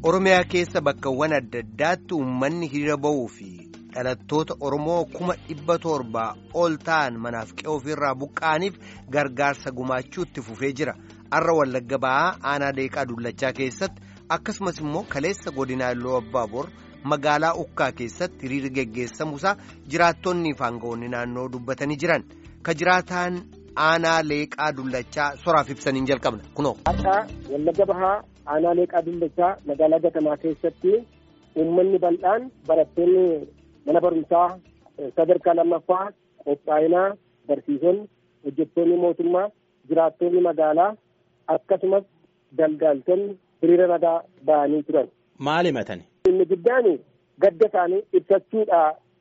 Oromiyaa keessa bakkawwan adda addaatti uummanni hiriira ba'uu fi dhalattoota Oromoo kuma dhibba torbaa ol ta'an manaaf qe'oo ofirraa buqqa'aniif gargaarsa gumaachuu itti fufee jira. Har'a Wallagga ba'aa aanaa Deeqaa Dullachaa keessatti akkasumas immoo kaleessa godinaa Illoo Abbaabor magaalaa Ukkaa keessatti hiriirri geggeessamuusaa jiraattonni fi aangawoonni naannoo dubbatanii jiran. Ka jiraataan aanaa Leeqaa Dullachaa soraaf ibsaniin jalqabna kunoo. Har'a Wallagga Bahaa aanaa Leeqaa Dullachaa magaalaa Gatamaa keessatti uummanni bal'aan barattoonni mana barumsaa sadarkaa lammaffaa qophaa'inaa barsiisonni hojjettoonni mootummaa jiraattonni magaalaa akkasumas daldaaltonni hiriira nagaa ba'anii turan. Maal himatani? Inni guddaan gadda isaanii ibsachuudha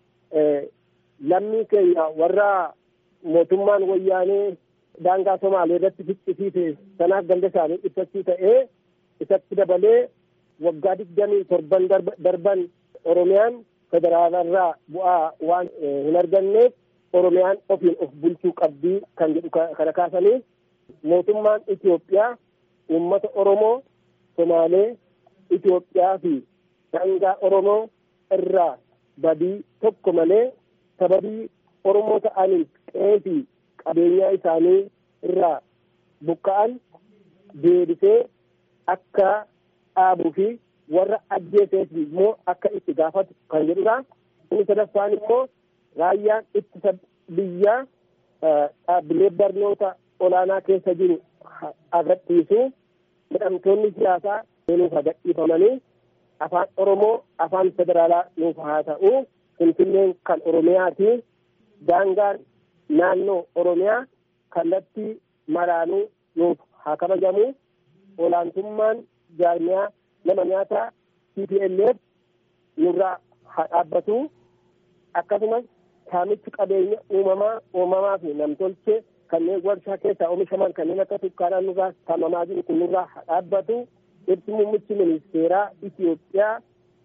lammii keenya warra mootummaan wayyaanee daangaa Somaalee irratti ficcisiise sanaaf gadda isaanii ibsachuu ta'ee isatti dabalee waggaa digdamii torban darban Oromiyaan federaalarraa bu'aa waan hin arganneef Oromiyaan ofiin of bulchuu qabdii kan jedhu kana kaasanii mootummaan Itoophiyaa uummata Oromoo Somaalee Itoophiyaa fi daangaa Oromoo irraa badii tokko malee sababii Oromoo ta'aniif qe'ee fi qabeenyaa isaanii irraa buqqa'an deebisee akka dhaabuu fi warra ajjeeseef immoo akka itti gaafatu kan jedhudha. Inni sadaffaan immoo raayyaan ittisa biyyaa dhaabbilee barnoota olaanaa keessa jiru agarsiisu hidhamtoonni siyaasaa nuuf gadhiifamanii afaan Oromoo afaan federaalaa nuuf haa ta'u Finfinneen kan Oromiyaati. Daangaan naannoo Oromiyaa kallattii maraanuu nuuf haa kabajamu. Olaantummaan jaarmiyaa nama nyaataa TPLF nurraa haa dhaabbatu. Akkasumas saamichi qabeenya uumamaa uumamaa fi namtolchee kanneen warshaa keessaa oomishaman kanneen akka sukkaaraa nurraa saamamaa jiru kun nurraa haa dhaabbatu. Ibsi muummichi ministeeraa Itoophiyaa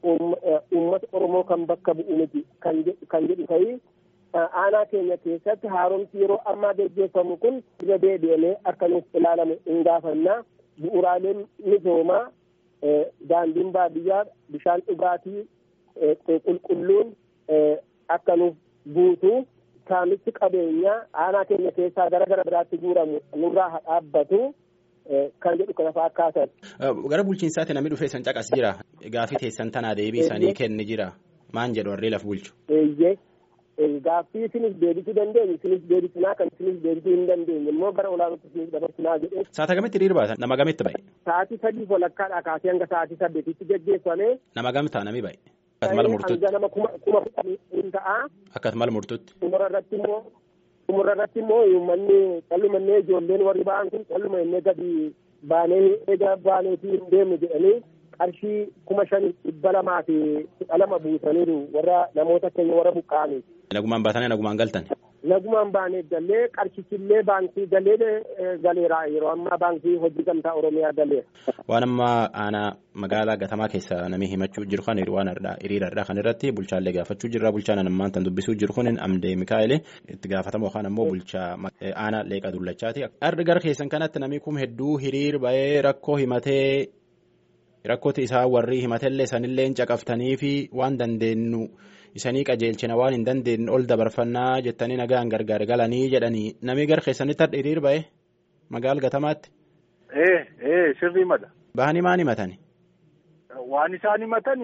uummata Oromoo kan bakka bu'u miti kan jedhu ta'ii aanaa keenya keessatti haaromsi yeroo ammaa gaggeeffamu kun irra deebi'amee akka nuuf ilaalamu hin gaafannaa bu'uuraaleen misoomaa daandiin baadiyyaa bishaan dhugaatii qulqulluun akka nuuf guutu saamichi qabeenyaa aanaa keenya keessaa gara gara biraatti guuramu nurraa haa dhaabbatu. kan jedhu kana fa'aa kaasan. Gara bulchiinsaatti namni dhufee san caqas jira. Gaaffii teessan tanaa deebii isaanii kenni jira. Maan jedhu warri laf bulchu. Eeyyee. Gaaffii isinis deebisuu dandeenyu isinis deebisinaa kan isinis deebisuu hin dandeenye immoo gara olaanaatti isinis dabarsinaa jedhee. Saata kamitti hiriira baatan nama gamitti ba'e. Sa'aatii sadii walakkaadhaa kaasee hanga sa'aatii saddeetitti gaggeeffame. Nama gamtaa nami ba'e. Akkasumas murtuutti. Hanga nama kuma kuma kudhanii hin ta'a. Akkasumas murtuutti. Xumura irratti immoo xumura irratti immoo uummanni callumannee ijoolleen warri ba'an kun calluma innee gadi baanee egaa baaneetii hin deemne jedhanii qarshii kuma shan dhibba lamaa fi kudha lama buusaniiru warra namoota keenya warra buqqa'aniif. Nagumaan baatanii nagumaan galtan. Nagumaan baanee galee qarshichillee baankii galee galeera yeroo ammaa baankii hojii gamtaa Oromiyaa galeera. Waan amma aanaa magaalaa gatamaa keessa namni himachuu jiru kan waan hiriirarraa kan irratti bulchaallee gaafachuu jirra bulchaan ammaan tan dubbisuu jiru kun amdee Mikaa'elee itti gaafatamu yookaan ammoo bulchaa aanaa leeqa dullachaati. Arri gara keessan kanatti namni kun hedduu hiriir ba'ee rakkoo himatee rakkooti isaa warri himatellee sanillee caqaftanii fi waan dandeenyu isanii qajeelchina waan hin dandeenye ol dabarfannaa jettanii nagaan gargaar galanii jedhanii namni gara keessanitti har'a hiriir ba'e magaala gatamaatti. Ee ee sirrii mala. Bahanii maan himatani? Waan isaan himatan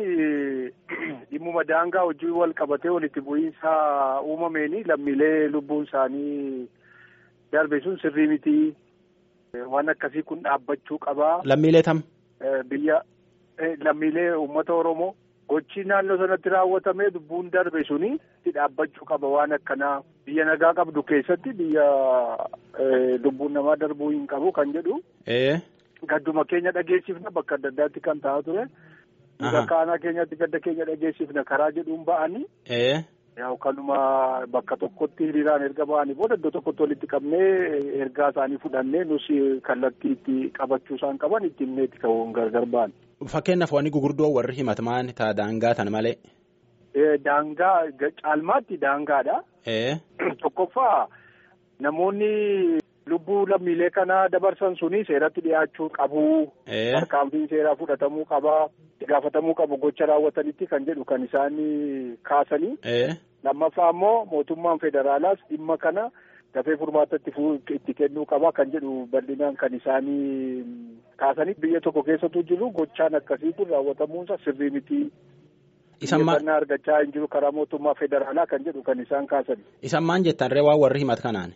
dhimmuma daangaa hojii wal qabatee walitti bu'iinsa uumameeni lammiilee lubbuun isaanii darbe sun sirrii miti. Waan akkasii kun dhaabbachuu qabaa. Lammiilee tam? Biyya lammiilee uummata Oromoo gochi naannoo sanatti raawwatamee lubbuun darbe suni itti dhaabbachuu qaba waan akkanaa biyya nagaa qabdu keessatti biyya lubbuun namaa darbuu hin qabu kan jedhu. Gadduma keenya dhageessifna bakka adda addaatti kan ta'aa ture. Bakka aanaa keenyatti gadda keenya dhageessifna karaa jedhuun ba'anii. Yaa kanuma bakka tokkotti hiriiraan erga ba'anii booda iddoo tokkotti walitti qabnee ergaa isaanii fudhannee nus kallattii itti qabachuu isaan qaban itti himneetti ka'uun gargar ba'an. Fakkeenyaaf wanni gurguddoo warri himataman ta'a daangaa tan malee. Daangaa caalmaatti daangaadha. Tokkoffaa namoonni lubbuu lammiilee kana dabarsan suni seeratti dhiyaachuu qabu. Tarkaanfiin seeraa fudhatamuu qaba. itti gaafatamuu qabu gocha raawwatanitti kan jedhu kan isaan kaasanii. lammaffaa immoo mootummaan federaalaas dhimma kana dafee furmaata itti kennuu qaba kan jedhu bal'inaan kan isaanii kaasanii biyya tokko keessattuu jiru gochaan akkasii kun raawwatamuunsa sirrii miti. Xiyyeeffannaa argachaa hin jiru karaa mootummaa federaalaa kan jedhu kan isaan kaasani. Isan maan jettan ree waan warri himat kanaan?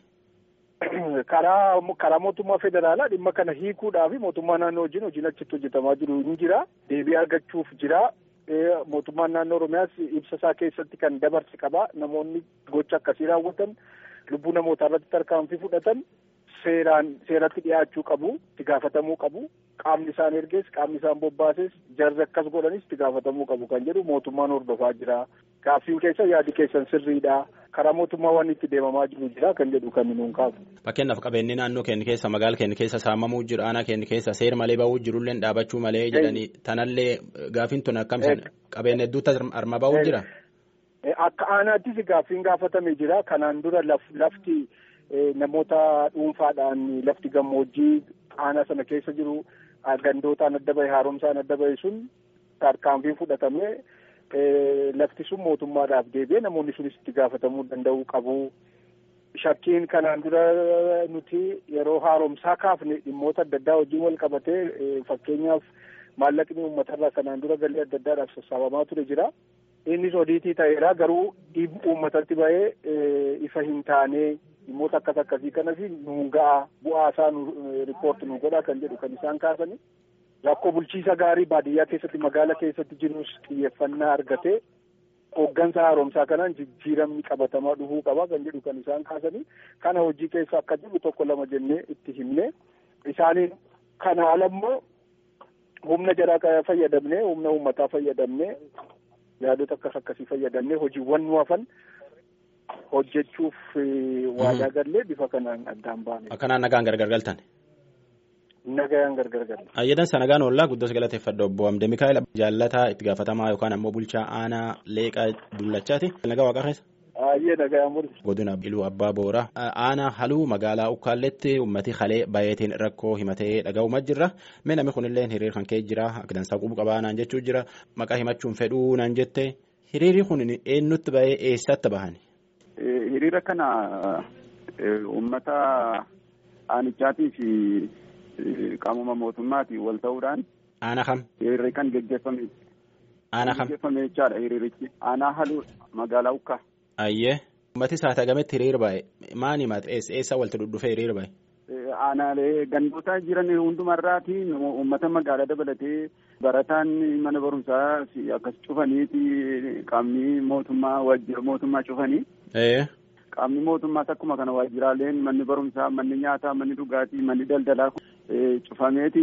Karaa karaa mootummaa federaalaa dhimma kana hiikuudhaaf mootummaa naannoo wajjin hojiin achitti hojjetamaa jiru hin jira. Deebii argachuuf jira. mootummaan naannoo oromiyaas ibsa isaa keessatti kan dabarse qaba namoonni gocha akkasii raawwatan lubbuu namootaa irratti tarkaanfii fudhatan seeraan seeratti dhiyaachuu qabu itti gaafatamuu qabu qaamni isaan ergees qaamni isaan bobbaases jarri akkas godhanis itti gaafatamuu qabu kan jedhu mootummaan hordofaa jira gaaffii keessa yaadi keessan sirriidha karaa mootummaa waan itti deemamaa jiru jira kan jedhu kan nuun kaasu. Fakkeenyaaf qabeenyi naannoo keenya keessa magaala keenya keessa saamamuu jiru aanaa keenya keessa seer malee bahuu jirullee dhaabachuu malee jedhanii tanallee gaafiin tun akkamisan qabeenya hedduutti arma bahuu jira. Akka aanaattis gaaffiin gaafatame jira kanaan dura lafti namoota dhuunfaadhaan lafti gammoojjii aanaa sana keessa jiru gandootaan adda bahe haaromsaan adda bahe sun tarkaanfiin fudhatame. lafti sun mootummaadhaaf deebi'ee namoonni sunis itti gaafatamuu danda'uu qabu. Shakkiin kanaan dura nuti yeroo haaromsaa kaafne dhimmoota adda addaa wajjin wal qabatee fakkeenyaaf maallaqni uummatarraa kanaan dura galii adda addaadhaaf sassaabamaa ture jira. Innis odiitii ta'eera garuu uummatatti bahee ifa hin taane dhimmoota akkas akkasii kanas nuun ga'a bu'aa isaa riippoorti nu godha kan jedhu kan isaan kaasani. Rakkoo bulchiisa gaarii baadiyyaa keessatti magaala keessatti jirus xiyyeeffannaa argatee hooggansa haaromsaa kanaan jijjiiramni qabatamaa dhufuu qaba kan jedhu kan isaan kaasanii kana hojii keessa akka jiru tokko lama jennee itti himne isaaniin kana alammoo humna jaraa fayyadamnee humna uummataa fayyadamnee yaadota akkas akkasii fayyadamnee hojiiwwan nu hafan hojjechuuf waadaa gallee bifa kanaan addaan baane. Akkanaan nagaan gargar galtan. Nagayaan gargar galle. Ayyadan sanagaan ollaa guddos galateeffadha obbo Amde Mikaa'el jaalataa itti gaafatamaa yookaan ammoo bulchaa aanaa leeqaa dullachaati. Nagaa waaqa keessa. Ayyee nagayaan mul'isa. Godina Iluu Abbaa Booraa aanaa haluu magaalaa Ukkaalletti uummati halee baay'eetiin rakkoo himatee dhaga'umaa jirra. Mee namni kunillee hiriira kan ka'e jira akka dansaa qubu qabaa naan jechuu jira maqaa himachuun fedhuu naan jette hiriirri kun eenyutti bahee eessatti bahan? Hiriira kana uummata aanichaatii fi qaamuma mootummaatiin wal ta'uudhaan. Aanaa kam? Hiriirri kan geggeeffame. Aanaa kam? Geggeeffame jechaadha hiriirichi. Aanaa haluu magaalaa Ukkaa. Ayyee. Uummati saatagametti hiriira bahe maal himate eessa walitti dhudhufee hiriira bahe? Aanaalee gandoota jiran hundumarraati uummata magaalaa dabalatee barataan mana barumsaa akkas cufaniiti qaamni mootummaa waajjira mootummaa cufanii. Qaamni mootummaas akkuma kana waajjiraaleen manni barumsaa manni nyaataa manni dhugaatii manni daldalaa cufameeti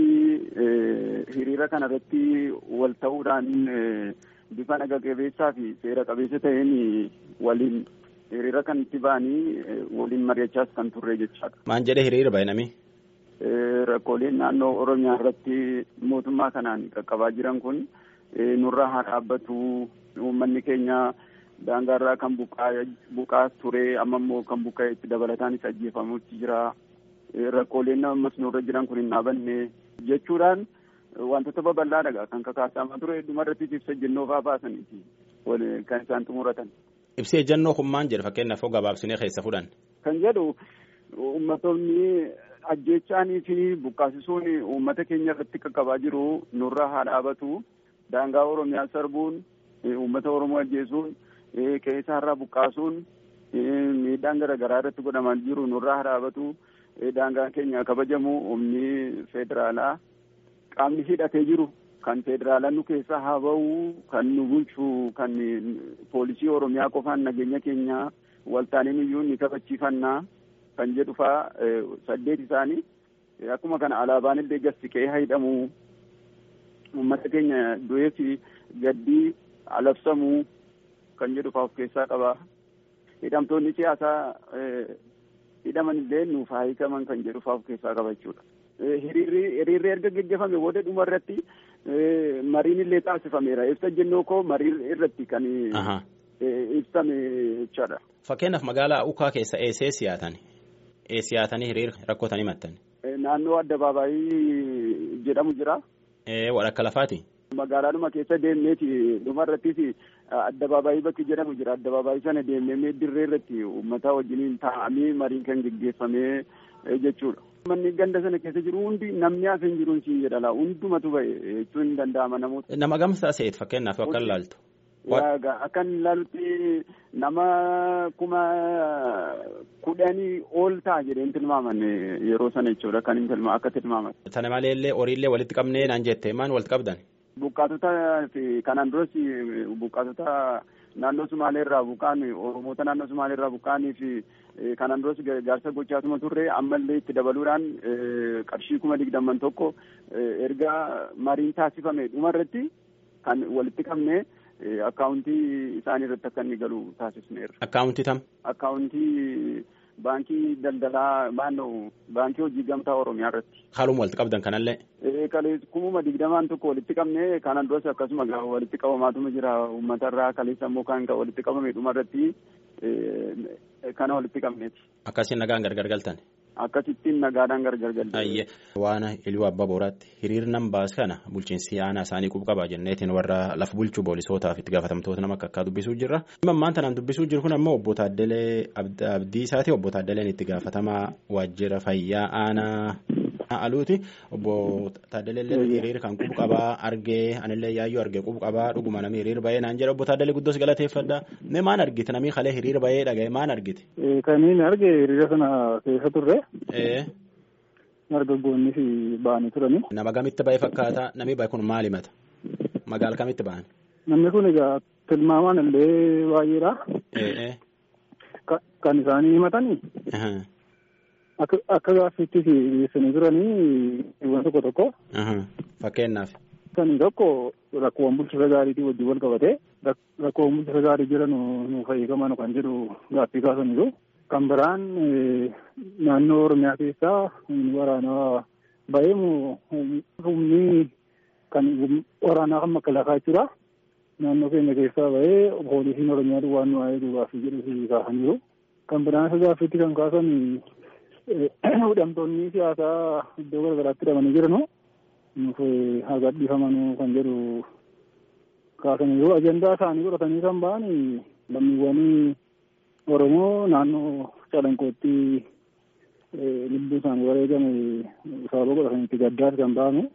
hiriira kana irratti wal ta'uudhaan bifa naga qabeessaa fi seera qabeessa ta'een waliin hiriira kan itti ba'anii waliin mari'achaas kan turre jechaadha. Maan jedhee hiriira bahe nami? Rakkooleen naannoo Oromiyaa irratti mootummaa kanaan qaqqabaa jiran kun nurra haa dhaabbatu uummanni keenya daangaarraa kan buqaa ture amma immoo kan buqqa'e itti dabalataanis ajjeefamuutti jira. Rakkooleen ammas nurra jiran kun hin dhaabanne jechuudhaan wantoota babal'aadha kan kakaasamaa ture hedduma irratti ibsa ejjennoo fa'aa baasaniiti kan isaan xumuratan. Ibsi ejjennoo kun maal jedha fakkeenyaaf hoo gabaabsinee keessa fudhan. Kan jedhu uummattoonni ajjeechaanii fi buqqaasisuun uummata keenya irratti qaqqabaa jiru nurra haa dhaabatu daangaa Oromiyaa sarbuun uummata Oromoo ajjeesuun qe'ee irraa buqqaasuun miidhaan garaagaraa irratti godhamaa jiru nurraa haa dhaabatu daangaan keenya kabajamu humni federaalaa qaamni hidhatee jiru kan federaalaa nu keessa haa ba'u kan nu bulchu kan poolisii oromiyaa qofaan nageenya keenya waltaaniin iyyuu ni kabachiifannaa kan jedhu faa saddeet isaanii akkuma kana alaabaan illee gassiqee haa hidhamu uummata keenya du'ee fi gaddii alabsamuu kan jedhu faa of keessaa qaba. Hidhamtoonni siyaasaa hidhaman illee nuuf haa hiikaman kan jedhu faa of keessaa qaba jechuudha. Hiriirri erga geggeeffame booda dhuma irratti mariin illee taasifameera. Ibsa ejjennoo koo marii irratti kan ibsame jechaadha. Fakkeenyaaf magaalaa Ukaa keessa eessee siyaatan? Siyaatanii hiriira rakkootan himattan? Naannoo addabaabaayii jedhamu jira. Walakka lafaati? Magaalaadhuma keessa deemneeti dhumarrattis addabaabaayii bakki jedhamu jira addabaabaayii sana deemnee dirree irratti uummata wajjiniin taa'amee mariin kan geggeeffamee jechuudha. Manni ganda sana keessa jiru hundi namni hafe hin jiru siin jedhala hundumatu ba'e jechuun hin danda'ama namoota. Nama gamsaa se'eet fakkeenyaaf akka ilaaltu. Akkan ilaalutti nama kuma kudhanii ol ta'a jedheen tilmaaman yeroo sana jechuudha kan hin tilmaa akka tilmaaman. Sana maleellee horiillee walitti qabnee naan jette maal walitti qabdan? Buqqaatota kanaan duras buqqaatota naannoo Sumaaleerraa buqqaan Oromoota naannoo Sumaaleerraa buqqaanii fi kanaan duras gargaarsa gochaatuma turre ammallee itti dabaluudhaan qarshii kuma digdamman tokko erga mariin taasifame dhumarratti kan walitti qabne. akkaawuntii isaanii irratti akka inni galu taasisneerra. Akkaawuntii tam? Akkaawuntii baankii daldalaa maannoo baankii hojii gamtaa Oromiyaa irratti. Haaluma walitti qabdan kanallee? Kalee kumuma digdamaan tokko walitti qabne kanan duras akkasuma walitti qabamaatuma jira uummata irraa kaleessa immoo kan walitti qabame dhuma irratti kana walitti qabneeti. Akkasiin nagaan gargar galtan? Akkasittiin nagaadhaan gargar galte. Ayyee waan iluu abbaa booraatti hiriirnan baas kana bulchiinsi aanaa isaanii qubqabaa jenneetiin warra lafa bulchuu poolisootaaf itti gaafatamtoota nama akka akkaa dubbisuu jirra. Ammaan tanaan dubbisuu jiru kun ammoo obbo Taaddalee Abdiisaati. Obbo Taaddaleen itti gaafatamaa waajjira fayyaa aanaa aluuti. Obbo Taaddalee hiriira kan qubqabaa argee anillee yaayyoo argee qubqabaa dhuguma namni hiriira bahee naan jedha obbo Taaddalee guddoos galateeffadha. Mee maan argite namni kalee hiriira bahee dhaga'e maan argite? Kaniin arge hiriira sana keessa turre. Dargaggoonni fi ba'anii turani. Nama kamitti ba'e fakkaata namni ba'e kun maal himata? Magaala kamitti ba'an? Namni kun egaa tilmaamaan illee baay'eedha. Kan isaanii himatanii. Akka gaaffiitti dhiyeessanii turanii dhiiwwan tokko tokko. Fakkeenyaaf. Sanii tokko rakkoowwan bulchiinsa gaariitii wajjin wal qabatee rakkoowwan bulchiinsa gaarii jiran nuuf eegaman kan jedhu gaaffii kaasaniiru. Kan biraan naannoo Oromiyaa keessaa waraanaa ba'ee humni kan waraanaa kan makalaakaa jechuudha. Naannoo keenya keessaa ba'ee poolisiin Oromiyaa duwwaan nu waa'ee gaaffii jedhu kaasaniiru. Kan biraan isa gaaffiitti kan kaasan hidhamtoonni siyaasaa iddoo garaagaraatti hidhamanii jiranu nuuf haa gadhiifamanuu kan jedhu kaasaniiru. Ajandaa isaanii godhatanii kan ba'an lammiiwwan Oromoo naannoo calanqootti lubbuu isaanii wareegame sababa godhatanitti gaddaas kan ba'ame.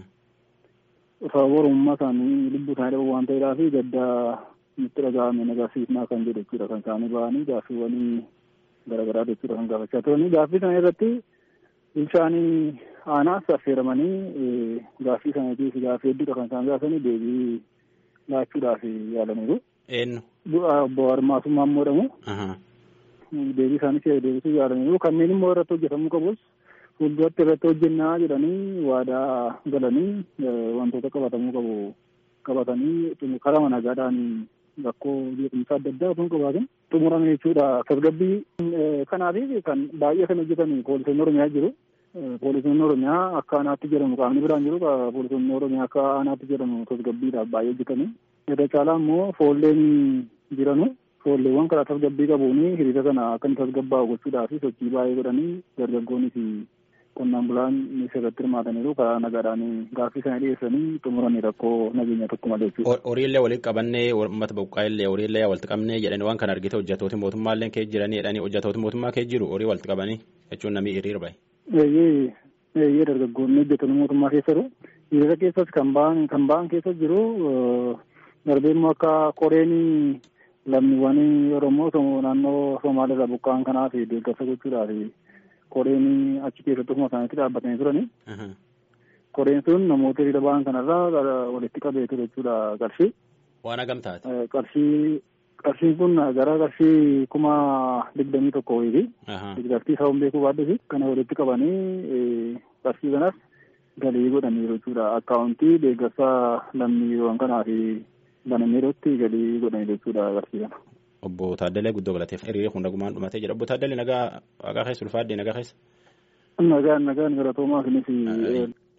Sababa Oromummaa isaanii lubbuu isaanii dhabu waan ta'eedhaaf gaddaa nutti dhaga'ame nagarsiisnaa kan jedhu jechuudha kan isaanii ba'anii gaaffiiwwan garaagaraa jechuudha kan gaafachaa turanii gaaffii sana irratti bulchaanii aanaas affeeramanii gaaffii sanatiif gaaffii hedduudha kan isaan gaafanii deebii laachuudhaaf yaalaniiru. Eenyu? Obbo Armaasummaa immoo jedhamu. Deebii isaanis deebisuu yaalaniiru. Kanneen immoo irratti hojjetamuu qabus fuulduratti irratti hojjennaa jedhanii waadaa galanii wantoota qabatamuu qabu qabatanii karaa nagaadhaan rakkoo beekumsa adda addaa osoo hin qabaatin xumurame jechuudha. Tasgabbii kanaatiif kan baay'ee kan hojjetan poolisoonni Oromiyaa jiru. Poolisoonni Oromiyaa akka aanaatti jedhamu qaamni biraan jiru poolisoonni Oromiyaa akka aanaatti jedhamu tasgabbiidhaaf baay'ee hojjetanii. Irra caalaa immoo foolleen jiranu foolleewwan karaa tasgabbii qabuun hiriira kana akka inni tasgabbaa'u gochuudhaaf sochii baay'ee godhanii dargaggoonni fi qonnaan bulaan irratti hirmaataniiru karaa nagaadhaan gaaffii sana dhiyeessanii xumuranii rakkoo nageenya tokko malee jechuudha. Horiillee walitti qabannee uummata buqqaa'illee horiillee walitti qabnee jedhanii waan kana argite hojjetooti mootummaallee kee jiranii jedhanii hojjetooti mootummaa kee jiru horii walitti qabanii jechuun namni hiriira bahe. Eeyyee eeyyee dargaggoonni hojjetoonni mootummaa keessa jiru. Hiriira keessas kan ba'an kan ba'an keessa jiru darbee immoo akka koreen lammiiwwan Oromoo naannoo Somaaliirraa buqqa'an kanaaf deeggarsa gochuudhaaf koreen achi keessatti ofuma isaaniitti dhaabbatanii turani. Koreen sun namoota hiriira ba'an kanarraa walitti qabee ture jechuudha qarshii. Waan hagam taate? Qarshii qarshiin kun gara qarshii kuma digdamii tokko wayiiti. Digdartii isaa beekuu baaddusi kana walitti qabanii qarshii kanas galii godhaniiru jechuudha. Akkaawuntii deeggarsa lammiiwwan kanaaf banameerutti galii godhaniiru jechuudha qarshii kana. Obbo Taaddalee guddoo galateef hiriira kun nagumaan dhumatee jira. Obbo Taaddalee nagaa waaqaa keessa ulfaadde nagaa keessa. Nagaan nagaan galatoomaa kunis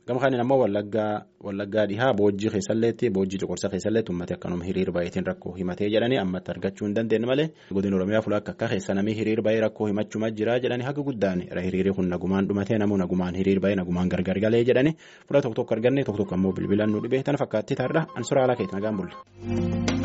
Gama kanaan ammoo wallaggaa wallaggaa dhihaa boojjii keessalleetti boojjii cuqursa keessalleetti uummati akkanuma hiriir baay'eetiin rakkoo himatee jedhanii ammatti argachuu hin dandeenye malee godina oromiyaa fuula akka akka keessa namni hiriir baay'ee rakkoo himachuma jira jedhanii haga guddaan hiriirri kun nagumaan dhumatee namuu nagumaan hiriir baay'ee nagumaan gargar galee jedhanii fuula tokko tokko arganne tokko tokko ammoo bilbilaan nu dhibee tana fakkaatti taarra ansuraa alaa keetti nagaan bulle.